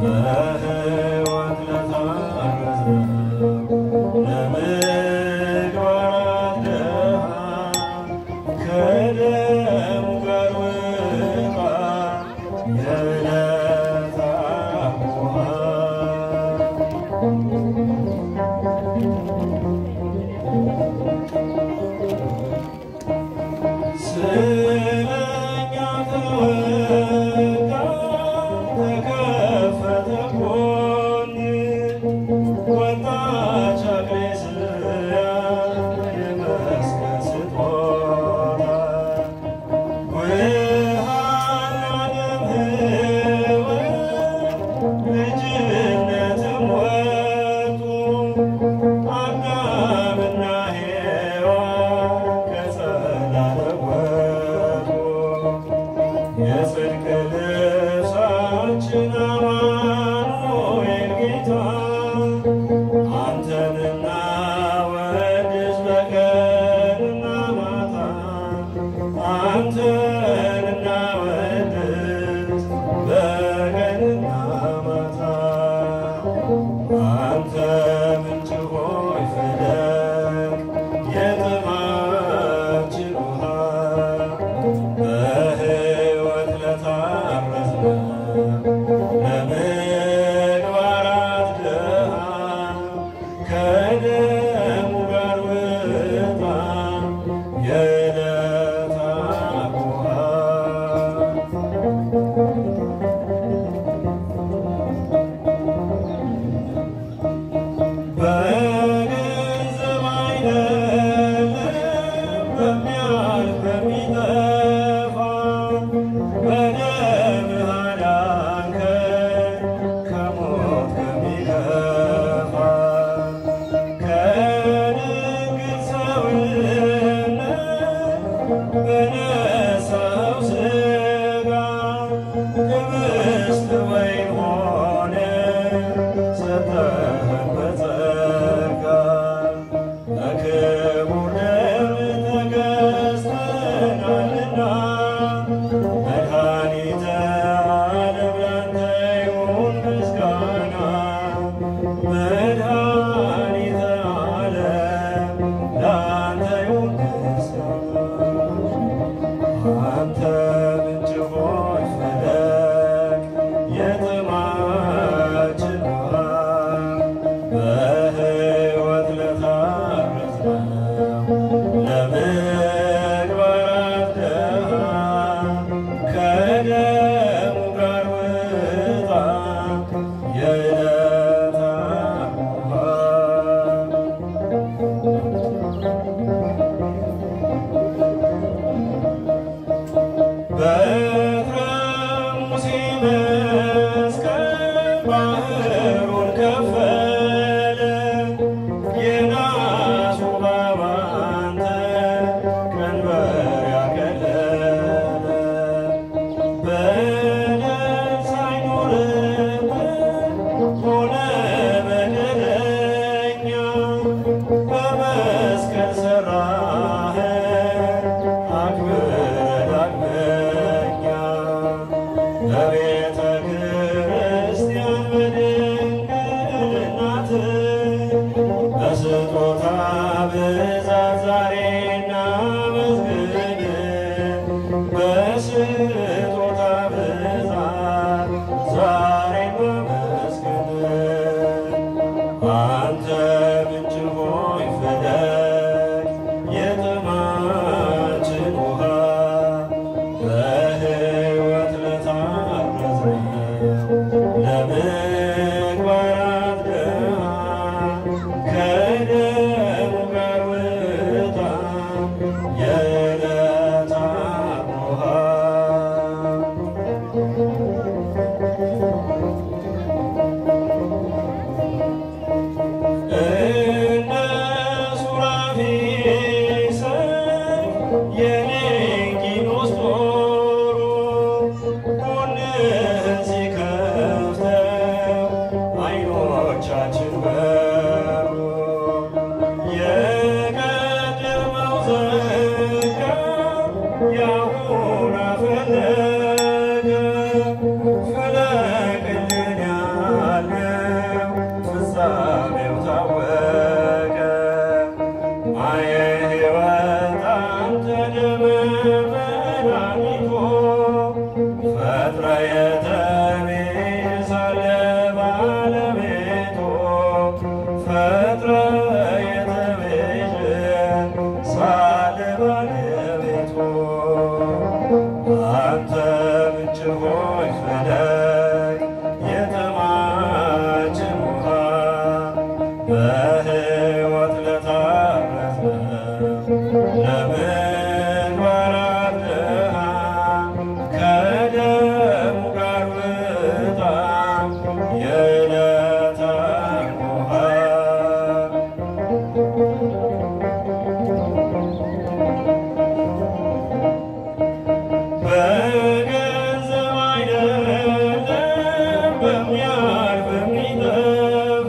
በሕይወት ለታረዘ ለምግባራት ድሃ ከደሙ ጋር ውጣ የዕለት አቡሃ ስለኛ ተወጋ ተከፈተ ጎን ወጣች አግሬስያ የመስቀል ስጦታ ውሃና ደም ሕይወት ልጅነትም ወጡ አዳምና ሔዋን ከጸላለ ወጡ የጽድቅ ልብሳችን አማኑኤል ጌታ አንተንና ወድስ በቀንና ማታ አንተንና ወድስ በቀንና ማታ አንተ ምንጭ ሆይ ፍለቅ የጥማችን ውሃ በሕይወት ለታረዝነ ለምግባራት ድሃ ከደሙ ጋር ውጣ የዕለት አቡሃ በገንዘብ አይደለም በሚያልፍ በሚጠፋ በደምህ አዳንከን ከሞት ከሚከፋ ከድንግል ሰውነት በነሳው ሥጋ ህብስት ወይን ሆነ ሰጠኸን በጸጋ በክቡር ደም ተገዝተናልና መድኃኒተ ዓለም ላንተ ይሁን ምስጋና መድኃኒተ ዓለም ላንተ ይሁን ምስጋና አንተ ምንጭ ሆይ ፈለቅ የጥማችን ውሃ በሕይወት ለታረዝነው ለምግባራት ድሃ ከደሙ ጋር ውጣ የዕለት አቡሃ በትረ ሙሴ መስቀል ባህሩን ከፈለ የናሱ እባብ አንተ ቀንበር ያቀለለ በደል ሳይኖርብን ሆነ በደለኛ በመስቀል ሰራኸን አክብረን ዳግመኛ በቤተ ክርስቲያን በድንግልናት በስጦታ ብዛት ዛሬ እናመስግን በስጦታ ብዛት ዛሬ እናመስግን አንተ ምንጭ ሆይ ፈለቅ የጥማችን ውሃ በሕይወት ለታረዝነው ለምግባራት ድሃ ከደሙ ጋር ውጣ የዕለት አቡሃ እነ ሱራፌል ሰይፍ የሌንጊኖስ ጦሩ ጎንህን ሲከፍተው በሚጠፋ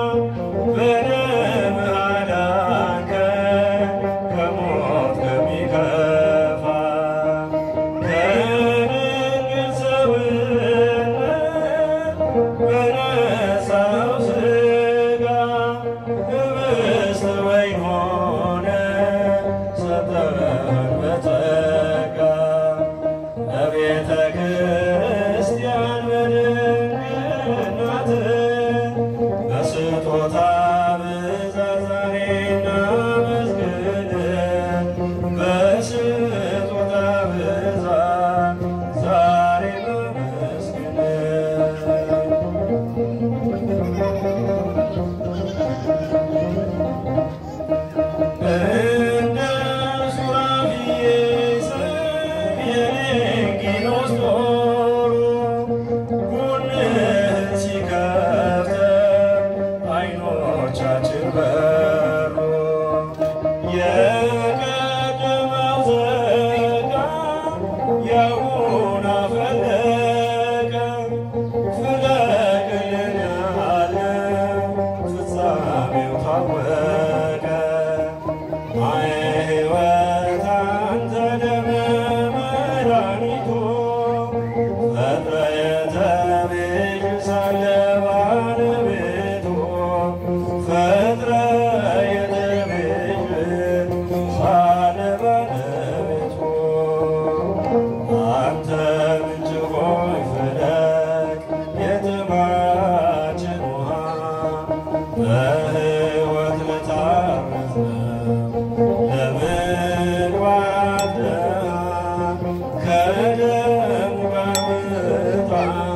በደም አዳንከን ከሞት ከሚከፋ ከድንግል ሰውነት በነሳው ሥጋ ኅብስት ወይን ሆነ ሰጠን በጸጋ በቤተ ክርስቲያን በድንግልናት በስጦታ ብዛት ዛሬ እናመስግን በስጦታ ብዛት ዛሬ እናመስግን እንደ ሱራፌል የሌንጊኖስ ጦሩ ጎንህን ሲከፍተው ዓይኖቻችን በሩ። የቀደመው ዘጋ ያሁን አፈለቀ ፍለቅልን ያለው ፍጻሜው ታወቀ። አየ ሕይወት አንተ ደመ መድኃኒቱ ፈጥረ የተቤዥ ሳለ ባለቤቱ ፈጥረ የተቤዥ ሳለ ባለቤቱ አንተ ምንጭ ሆይ ፍለቅ የጥማችን ውሃ በሕይወት ለታረዝ ለምግባራት ድሃ ከደሙ ጋር ውጣ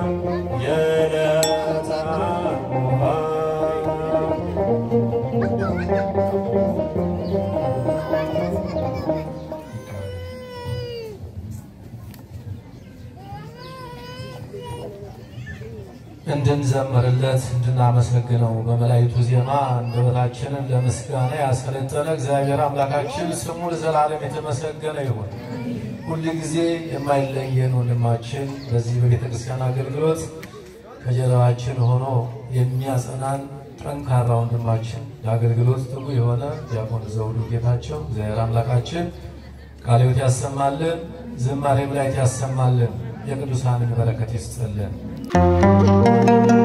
የዕለታት ውሃ እንድንዘምርለት እንድናመሰግነው በመላእክቱ ዜማ አንደበታችንን ለምስጋና ያሰለጠነ እግዚአብሔር አምላካችን ስሙ ለዘላለም የተመሰገነ ይሁን። ሁል ጊዜ የማይለየን ወንድማችን በዚህ በቤተ ክርስቲያን አገልግሎት ከጀርባችን ሆኖ የሚያጸናን ጠንካራ ወንድማችን ለአገልግሎት ትጉ የሆነ ዲያቆን ዘውዱ ጌታቸው እግዚአብሔር አምላካችን ቃለ ሕይወት ያሰማልን፣ ዝማሬ መላእክት ያሰማልን፣ የቅዱሳንን በረከት ይስጥልን።